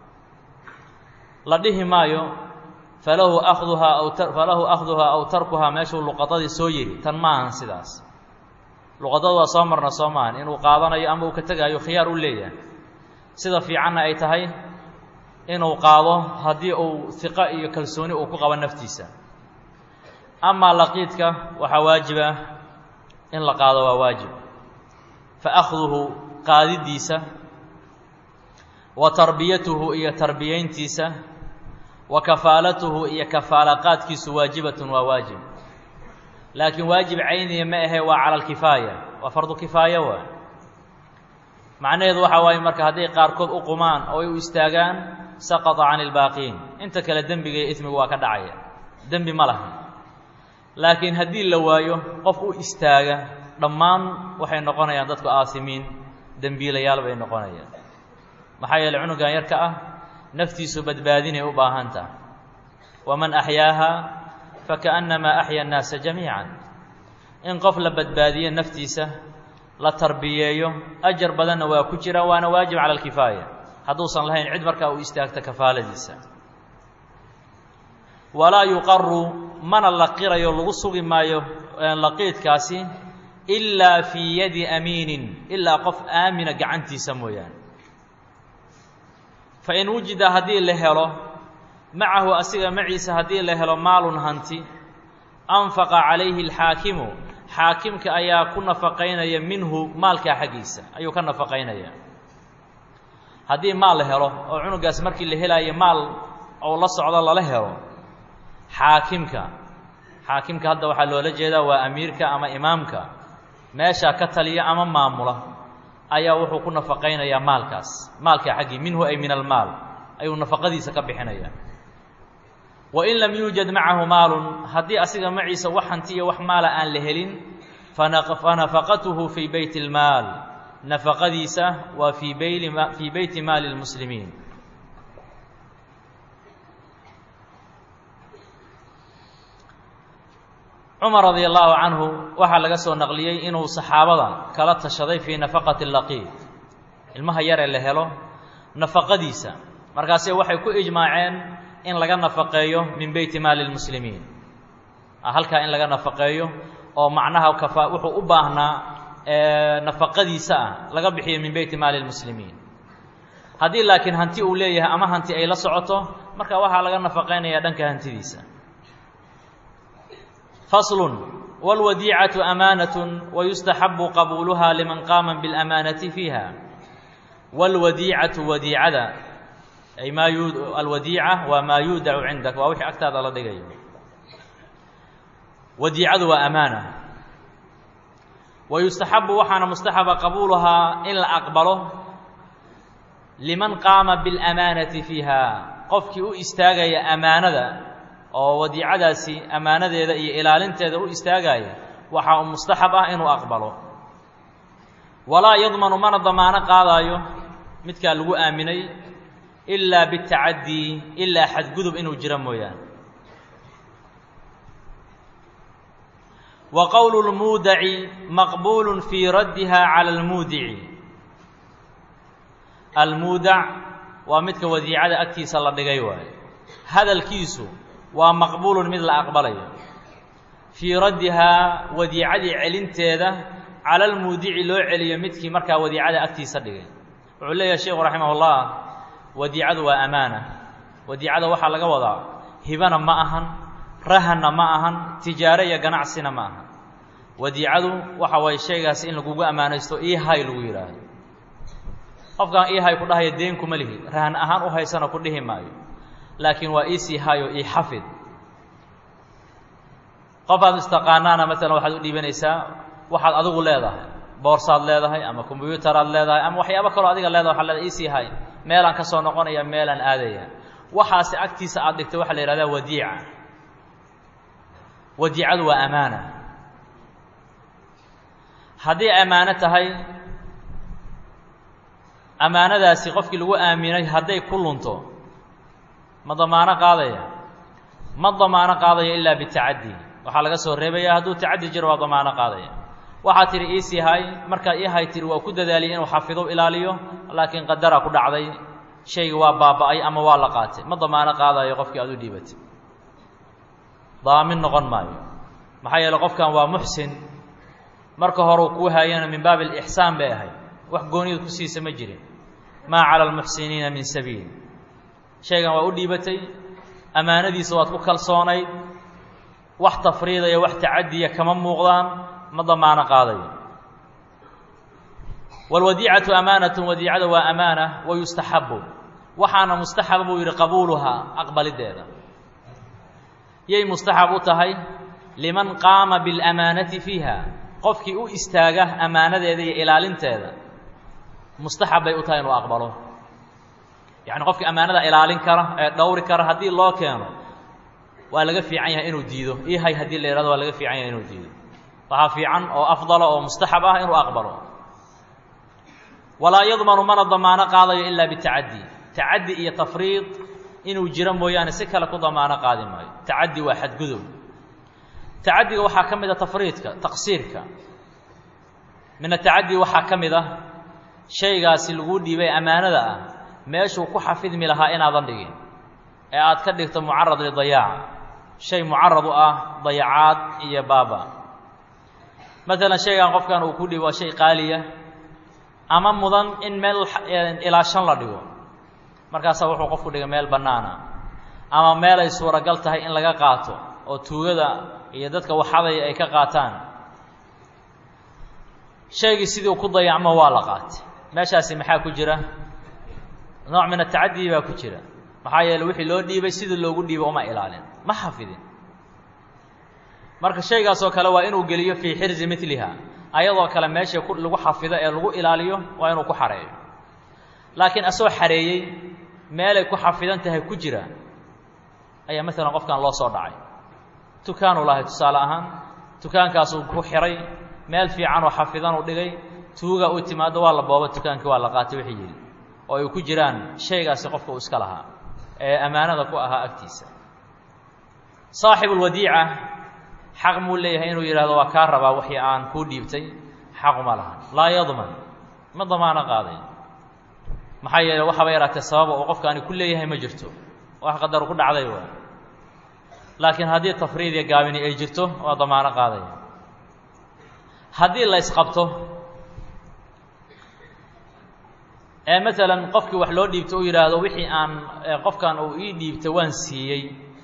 la dhihi maayo falahu akhduhaa aw falahu akhduhaa aw tarkuhaa meeshuu luqadadii soo yidhi tan ma ahan sidaas luqadada waa soo marna soo maahan inuu qaadanayo ama uu ka tegaayo khiyaar u leeyahay sida fiicanna ay tahay inuu qaado haddii uu hiqo iyo kalsooni uu ku qabo naftiisa amaa laqiidka waxaa waajiba in la qaado waa waajib fa akhduhu qaadidiisa wa tarbiyatuhu iyo tarbiyayntiisa wa kafaalatuhu iyo kafaala qaadkiisu waajibatun waa waajib laakiin waajib cayniya ma ahe waa cala alkifaaya waa fardu kifaaya waay macnaheedu waxaa waaye marka hadday qaarkood u qumaan oo ay u istaagaan saqata can ilbaaqiin inta kale dembiga iyo ismigu waa ka dhacaya dembi ma laha laakiin haddii la waayo qof u istaaga dhammaan waxay noqonayaan dadku aasimiin dembiilayaal bay noqonayaan maxaa yeeley cunugan yarka ah naftiisu badbaadinay u baahan taha waman axyaaha fakaأnnamaa axya الnaasa jamiica in qof la badbaadiyo naftiisa la tarbiyeeyo ajar badanna waa ku jira waana waajib cala alkifaaya hadduusan lahayn cid markaa uu istaagta kafaaladiisa walaa yuqaru mana la qirayo lagu sugi maayo laqiidkaasi ilaa fii yadi amiinin ilaa qof aamina gacantiisa mooyaane fain wujida haddii la helo macahu asiga maciisa haddii la helo maalun hanti anfaqa calayhi alxaakimu xaakimka ayaa ku nafaqaynaya minhu maalkaa xaggiisa ayuu ka nafaqaynaya haddii maal la helo oo cunugaas markii la helaayo maal ou la socdo lala helo xaakimka xaakimka hadda waxaa loola jeedaa waa amiirka ama imaamka meeshaa ka taliya ama maamula ayaa wuxuu ku nafaqaynayaa maalkaas maalkaa xaggii minhu ay min almaal ayuu nafaqadiisa ka bixinaya wain lam yuujad macahu maalun haddii asiga maciisa wax hanti iyo wax maala aan la helin fanafaqatuhu fii beyti اlmaal nafaqadiisa waa fii beyli fii beyti maali اlmuslimiin cumar radia allahu canhu waxaa laga soo naqliyey inuu saxaabada kala tashaday fii nafaqati laqiid ilmaha yaree la helo nafaqadiisa markaase waxay ku ijmaaceen in laga nafaqeeyo min beyti maali lmuslimiin halkaa in laga nafaqeeyo oo macnaha kafa wuxuu u baahnaa nafaqadiisa ah laga bixiyo min beyti maali lmuslimiin haddii laakiin hanti uu leeyahay ama hanti ay la socoto marka waxaa laga nafaqaynaya dhanka hantidiisa faslun wاlwadiicatu amaanaة wayustaxabu qabuuluha liman qaama biاlamaanati fiiha wاlwadiicatu wadiicada ay maa yu alwadiica waa maa yuudacu cindak waa wixii agtaada la dhigayo wadiicadu waa amaana wa yustaxabu waxaana mustaxaba qabuuluhaa in la aqbalo liman qaama biاlamaanati fiiha qofkii u istaagaya amaanada oo wadiicadaasi amaanadeeda iyo ilaalinteeda u istaagaya waxaa u mustaxab ah inuu aqbalo walaa yadmanu mana damaano qaadaayo midkaa lagu aaminay ilaa bitacadii ilaa xadgudub inuu jiro mooyaane wa qowlu lmuudaci maqbuulu fii raddiha cala almuudici almuudac waa midka wadiicada agtiisa la dhigay waayo hadalkiisu waa maqbuulun mid la aqbalayo fii raddihaa wadiicadii celinteeda cala almuudici loo celiyo midkii markaa wadiicada agtiisa dhigay wuxuu leeyahay sheikhu raximah ullah wadiicadu waa amaana wadiicada waxaa laga wadaa hibana ma ahan rahanna ma ahan tijaaro iyo ganacsina ma ahan wadiicadu waxa waye shaygaas in lagugu ammaanaysto ihay lagu yidhaahdo qofkaan ihay ku dhahaya deen kuma lihi rahan ahaan u haysana ku dhihi maayo laakiin waa iisii hayo ii xafid qofaad istaqaanaana maalan waxaad u dhiibanaysaa waxaad adigu leedahay boorsaad leedahay ama kombyutaraad leedahay ama waxyaabo kaloo adiga leedahay waxaad leedahay iisii hay meelaan ka soo noqonaya meelaan aadaya waxaasi agtiisa aad dhigtay waxaa la yihahdaa wadiica wadiicadu waa amaana haddii ammaano tahay ammaanadaasi qofkii lagu aaminay hadday ku lunto ma damaano qaadaya ma damaano qaadaya ilaa bitacaddi waxaa laga soo reebaya hadduu tacaddi jiro waa damaano qaadaya waxaad tihi iisii hay markaad ii hay tiri waa ku dadaaliyay inuu xafido ilaaliyo laakiin qadara ku dhacday shayga waa baaba'ay ama waa la qaatay ma damaano qaadayo qofkii aad u dhiibatay daamin noqon maayo maxaa yeele qofkan waa muxsin marka horeu kuu haayana min baabi alixsaan bay ahayd wax goonida ku siisa ma jirin maa cala almuxsiniina min sabiil shaygan waa u dhiibatay ammaanadiisa waad ku kalsoonayd wax tafriidaya wax tacadiya kama muuqdaan ma damaano qaadayo wاlwadiicatu amaanatu wadiicada waa amaana wayustaxabu waxaana mustaxaba buu yidhi qabuuluhaa aqbalideeda yay mustaxab u tahay liman qaama biاlamaanati fiiha qofkii u istaaga amaanadeeda iyo ilaalinteeda mustaxab bay u tahay inuu aqbalo yacni qofkii ammaanada ilaalin kara ee dhowri kara haddii loo keeno waa laga fiican yahay inuu diido ihay haddii la yihahdo waa laga fiican yahay inuu diido waxaa fiican oo afdala oo mustaxab ah inuu aqbalo walaa yadmanu mana damaano qaadayo ilaa bitacaddi tacaddi iyo tafriid inuu jiro mooyaane si kale ku damaano qaadi maayo tacaddi waa xadgudub tacaddiga waxaa ka mid a tafriidka taqsiirka min atacaddi waxaa ka mid ah shaygaasi laguu dhiibay ammaanada ah meeshuu ku xafidmi lahaa inaadan dhigin ee aad ka dhigto mucarad lidayaaca shay mucarad u ah dayacaad iyo baaba maalan shaygan qofkan uu ku dhiibo waa shay qaaliya ama mudan in meel ilaa shan la dhigo markaasaa wuxuu qofku dhigay meel bannaana ama meel ay suuragal tahay in laga qaato oo tuugada iyo dadka waxadaya ay ka qaataan shaygii sidii u ku dayacmo waa la qaatay meeshaasi maxaa ku jira nooc min atacaddi baa ku jira maxaa yeele wixii loo dhiibay sidii loogu dhiibay uma ilaalin ma xafidin marka shaygaasoo kale waa inuu geliyo fii xirzi miliha ayadoo kale meesha lagu xafido ee lagu ilaaliyo waa inuu ku xareeyo laakiin asoo xareeyey meelay ku xafidan tahay ku jira ayaa maalan qofkan loo soo dhacay tukaanuu lahay tusaale ahaan tukaankaasuu ku xiray meel fiican oo xafidan uu dhigay tuuga uu timaado waa la booba tukaankii waa la qaatay wixii yidhi oo ay ku jiraan shaygaasi qofka uu iska lahaa ee ammaanada ku ahaa agtiisa saaxibulwadiica xaq muu leeyahay inuu yidhahdo waa kaa rabaa wixii aan kuu dhiibtay xaquma lahan laa yadman ma damaano qaaday maxaa yeele waxaaba yaraatee sababa uu qofkaani ku leeyahay ma jirto wax qadaru ku dhacday waa laakiin haddii tafriid iyo gaabini ay jirto waa damaano qaadaya haddii la ysqabto ee maalan qofkii wax loo dhiibto uu yidhaahdo wixii aan qofkan uu ii dhiibtay waan siiyey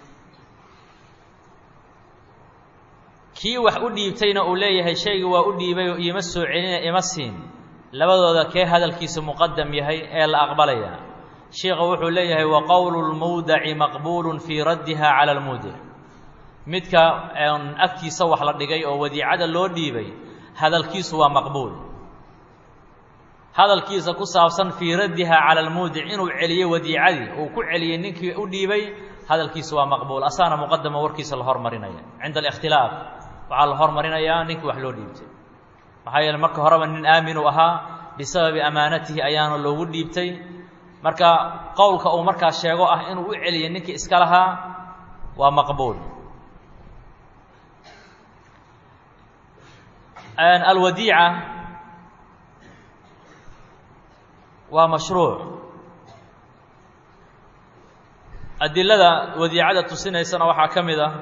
kii wax u dhiibtayna uu leeyahay shaygii waa u dhiibay oo iima soo celina ima siin labadooda kee hadalkiisa muqadam yahay ee la aqbalaya sheikha wuxuu leeyahay wa qowlu lmawdaci maqbuulu fii raddiha cala almuudic midka agtiisa wax la dhigay oo wadiicada loo dhiibay hadalkiisu waa maqbuul hadalkiisa ku saabsan fii raddiha cala almuudic inuu celiyo wadiicadii uu ku celiyey ninkii u dhiibay hadalkiisu waa maqbuul asaana muqadama warkiisa la hormarinaya cinda alikhtilaaf waxaa la hormarinayaa ninkii wax loo dhiibtay maxaa yeele marka horeba nin aaminuu ahaa bisababi amaanatihi ayaana loogu dhiibtay marka qowlka uu markaa sheego ah inuu u celiyay ninkii iska lahaa waa maqbuul alwadiica waa mashruuc adilada wadiicada tusinaysana waxaa ka mid ah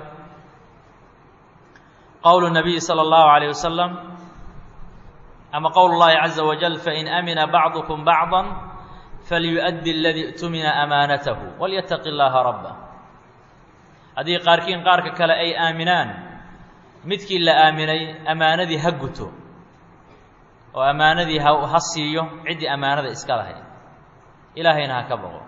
qowl الnabiyi salى اllahu عalيه wasalam ama qowl اllahi caza wajal fain amina bacdukum bacضa falyuؤddi اladii اtumina amaanatahu walyataqi اllaha rabah haddii qaarkiin qaarka kale ay aaminaan midkii la aaminay amaanadii ha guto oo ammaanadii ha ha siiyo ciddii ammaanada iska lahayd ilaahayna ha ka boqo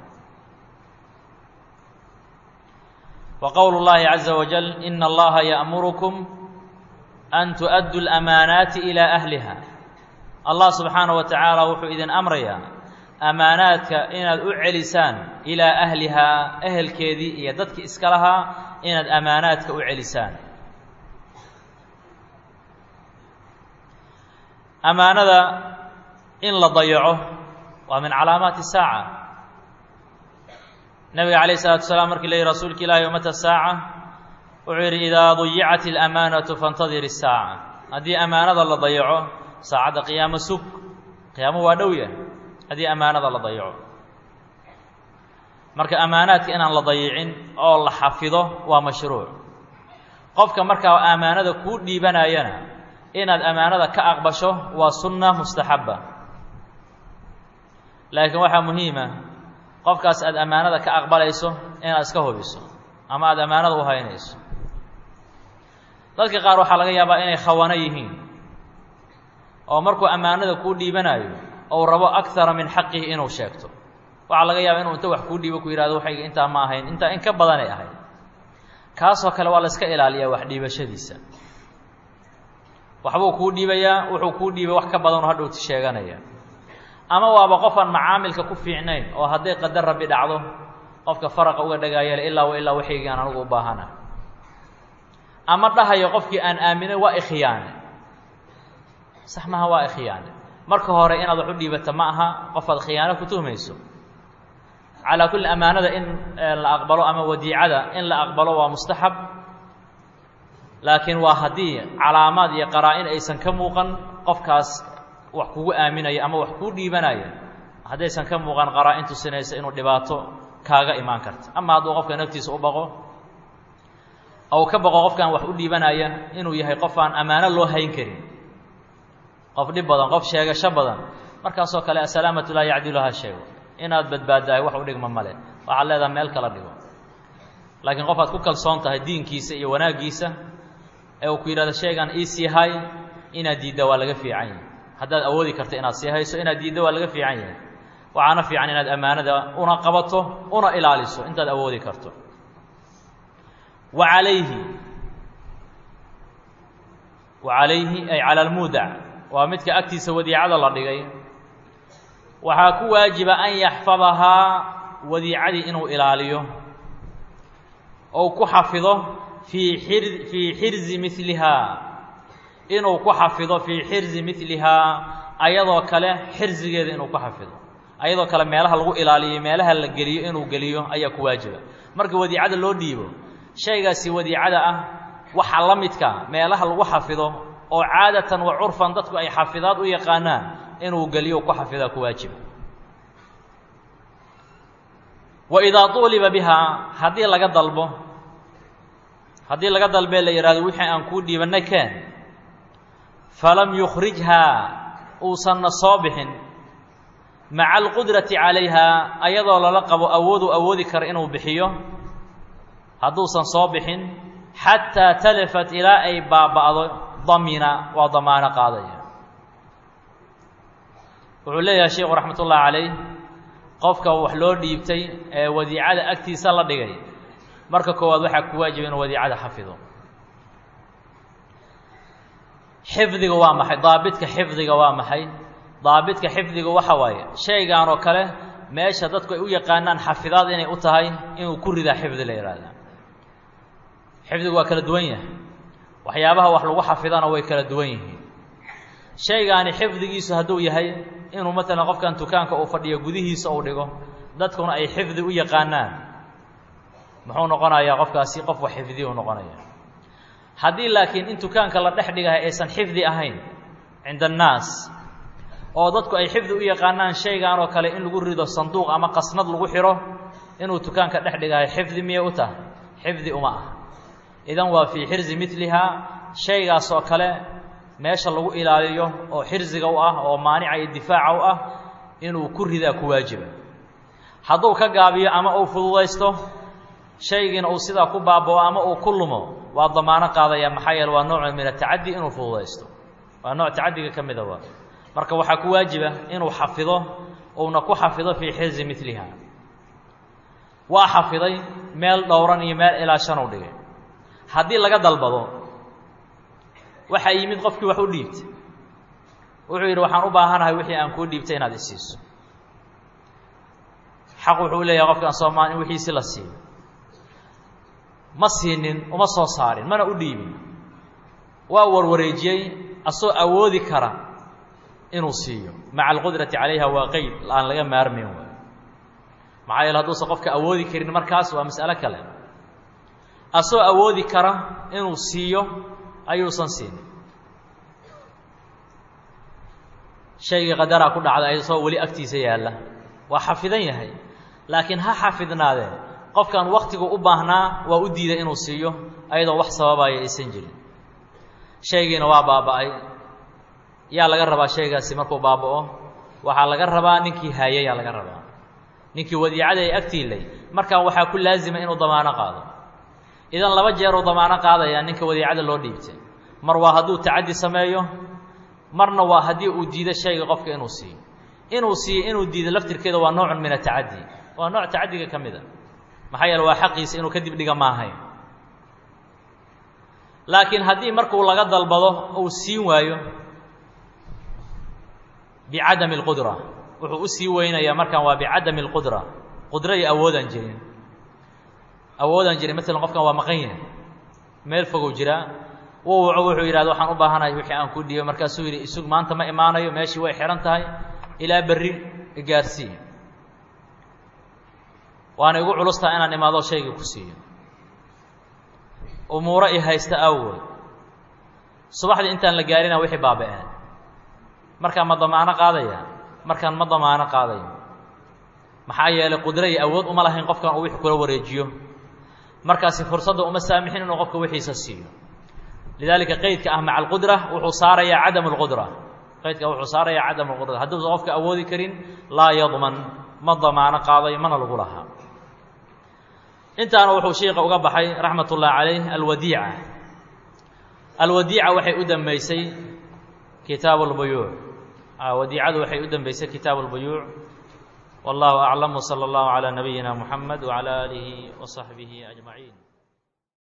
wa qowlu اllahi caza wajal ina allaha ya'murukum an tu'addu اlamaanaati ilaa ahliha allah subxaanaه wa tacaala wuxuu idin amrayaa amaanaadka inaad u celisaan ilaa ahlihaa ehelkeedii iyo dadkii iska lahaa inaad amaanaadka u celisaan amaanada in la dayaco waa min calaamaati saaca nabiga calayh isalatu salaam markii la yihi rasuulka ilaahi mata saaca wuxuu yidhi idaa dayicat alamaanatu faاntadir الsaaca haddii amaanada la dayaco saacadda qiyaamo sug qiyaamo waa dhow yah haddii amaanada la dayaco marka amaanaadka inaan la dayicin oo la xafido waa mashruuc qofka markaa amaanada kuu dhiibanayana inaad amaanada ka aqbasho waa sunna mustaxabba laakiin waxaa muhiima qofkaas aad ammaanada ka aqbalayso inaad iska hubiso ama aada ammaanada u haynayso dadka qaar waxaa laga yaabaa inay khawano yihiin oo markuu ammaanada kuu dhiibanayo ou rabo akara min xaqihi inuu sheegto waxaa laga yaabaa inuu inta wax kuu dhiibo ku yihahdo waxayga intaa ma ahayn intaa in ka badanay ahayd kaasoo kale waa la iska ilaaliyaa wax dhiibashadiisa waxbuu kuu dhiibayaa wuxuu kuu dhiibay wax ka badanoo hadhowti sheeganaya ama waaba qofaan macaamilka ku fiicnayn oo hadday qadar rabbi dhacdo qofka faraqa uga dhagaayale ilaa wa ilaa waxaygaan anigu u baahana ama dhahayo qofkii aan aaminay waa ikhiyaane sax maha waa ikhiyaane marka hore inaad wax u dhiibata ma aha qofaad khiyaano ku tuhmayso calaa kulli amaanada in la aqbalo ama wadiicada in la aqbalo waa mustaxab laakiin waa haddii calaamaad iyo qaraa-in aysan ka muuqan qofkaas wax kugu aaminaya ama wax kuu dhiibanaya haddaysan ka muuqan qaraa-in tusinaysa inuu dhibaato kaaga imaan karta ama hadduu qofka naftiisa u baqo ou ka baqo qofkaan wax u dhiibanaya inuu yahay qof aan ammaano loo hayn karin qof dhib badan qof sheegasho badan markaasoo kale asalaamatu laa yacdilu ha sheego inaad badbaadahay wax u dhigma male waxaad leedaha meel kala dhigo laakiin qof aad ku kalsoon tahay diinkiisa iyo wanaaggiisa ee uu ku yidhahdo sheegaan ii sii hay inaad diidda waa laga fiican yahay haddaad awoodi karta inaad sii hayso inaad diidda waa laga fiican yahay waxaana fiican inaad ammaanada una qabato una ilaaliso intaad awoodi karto wa calayhi wa calayhi ay cala almuudac waa midka agtiisa wadiicada la dhigay waxaa ku waajiba an yaxfadahaa wadiicadii inuu ilaaliyo ou ku xafido fii xir fii xirzi milihaa inuu ku xafido fii xirzi milihaa ayadoo kale xirzigeeda inuu ku xafido ayadoo kale meelaha lagu ilaaliyo meelaha la geliyo inuu geliyo ayaa ku waajiba marka wadiicada loo dhiibo shaygaasi wadiicada ah waxa la midka meelaha lagu xafido oo caadatan wa curfan dadku ay xafidaad u yaqaanaan inuu geliyo ku xafidaa ku waajiba wa idaa tuuliba bihaa haddii laga dalbo haddii laga dalbee la yidhahdo wixii aan kuu dhiibanay keen falam yukhrijhaa uusanna soo bixin maca alqudrati calayhaa ayadoo lala qabo awooduu awoodi kara inuu bixiyo hadduusan soo bixin xataa talafat ilaa ay baaba'do damina waa damaano qaadaya wuxuu leeyahay sheikhu raxmat ullahi calayh qofka wax loo dhiibtay ee wadiicada agtiisa la dhigay marka koowaad waxaa ku waajiba inuu wadiicada xafido xifdiga waa maxay daabidka xifdiga waa maxay daabidka xifdiga waxa waaye shaygan oo kale meesha dadku ay u yaqaanaan xafidaad inay u tahay inuu ku ridaa xifdi la yidhaahda xifdigu waa kala duwan yahay waxyaabaha wax lagu xafidana way kala duwan yihiin shaygaani xifdigiisu hadduu yahay inuu maalan qofkan dukaanka uu fadhiyo gudihiisa uu dhigo dadkuna ay xifdi u yaqaanaan muxuu noqonayaa qofkaasi qof wax xifdiya u noqonaya haddii laakiin in dukaanka la dhex dhigahay aysan xifdi ahayn cinda annaas oo dadku ay xifdi u yaqaanaan shaygan oo kale in lagu rido sanduuq ama qasnad lagu xidho inuu dukaanka dhex dhigahay xifdi miyay u tahay xifdi uma ah idan waa fii xirzi milihaa shaygaas oo kale meesha lagu ilaaliyo oo xirsiga u ah oo maanica iyo difaaca u ah inuu ku ridaa ku waajiba hadduu ka gaabiyo ama uu fududaysto shaygiina uu sidaa ku baabao ama uu ku lumo waa damaano qaadaya maxaa yeele waa nooc min atacaddi inuu fududaysto waa nooc tacaddiga ka mida waa marka waxaa ku waajiba inuu xafido uuna ku xafido fii xirzi miliha waa xafiday meel dhowran iyo meel ilaa shan u dhigay haddii laga dalbado waxaa yimid qofkii wax u dhiibtay wuxuu yidhi waxaan u baahanahay wixii aan kuu dhiibtay inaad isiiso xaq wuxuu leeyahay qofkaan soomaali in wixiisi la siiyo ma siinin uma soo saarin mana u dhiibin waa warwareejiyey asoo awoodi kara inuu siiyo maca alqudrati calayha waa qeyd aan laga maarmayn waay maxaa yeele hadduusan qofka awoodi karin markaas waa mas'alo kale asoo awoodi kara inuu siiyo ayuusan siinin shaygii qadaraa ku dhacda asoo weli agtiisa yaalla waa xafidan yahay laakiin ha xafidnaadee qofkan waktigu u baahnaa waa u diiday inuu siiyo ayadoo wax sababaya aysan jirin shaygiina waa baaba'ay yaa laga rabaa shaygaasi markuu baaba'o waxaa laga rabaa ninkii haayayaa laga rabaa ninkii wadiicada ay agtiilay markaa waxaa ku laazima inuu damaano qaado idan laba jeeruu damaano qaadayaa ninka wadiicada loo dhiibtay mar waa hadduu tacaddi sameeyo marna waa haddii uu diido shayga qofka inuu siiyo inuu siiyo inuu diido laftirkeeda waa noocun min atacaddi waa nooc tacaddiga ka mid a maxaa yeele waa xaqiisa inuu kadib dhiga ma ahayn laakiin haddii markuu laga dalbado uu siin waayo bicadami اlqudra wuxuu u sii weynayaa markaan waa bicadami اlqudra qudro iyo awoodaan jirin awoodaan jirin maalan qofkan waa maqan yahay meel fogow jiraa wuu waco wuxuu yidhahda waxaan u baahanahay wixii aan ku dhiibo markaasuu yidhi isug maanta ma imaanayo meeshii way xihan tahay ilaa berri igaarsii waana igu culustaha inaan imaado shaygii ku siiyo umuuro i haysta awgood subaxdii intaan la gaarina wixii baaba-een markaan ma damaano qaadaya markaan ma damaano qaadayo maxaa yeelay qudro iyo awood uma lahayn qofkan uu wixii kula wareejiyo markaasi fursadda uma saamixin inuu qofka wixiisa siiyo lidaalika qeydka ah maca alqudra wuxuu saarayaa cadam اlqudra qeydka wuxuu saarayaa cadam اlqudra hadduusan qofka awoodi karin laa yadman ma damaano qaadayo mana lagu lahaa intaana wuxuu sheika uga baxay raxmat ullahi calayh alwadiica alwadiica waxay u dambeysay kitaabu اlbuyuuc wadiicadu waxay u dambeysay kitaabu اlbuyuuc wallahu aclam wslى اllahu calى nabiyina muxamed wعalى aalihi وصaxbihi أجmaعiin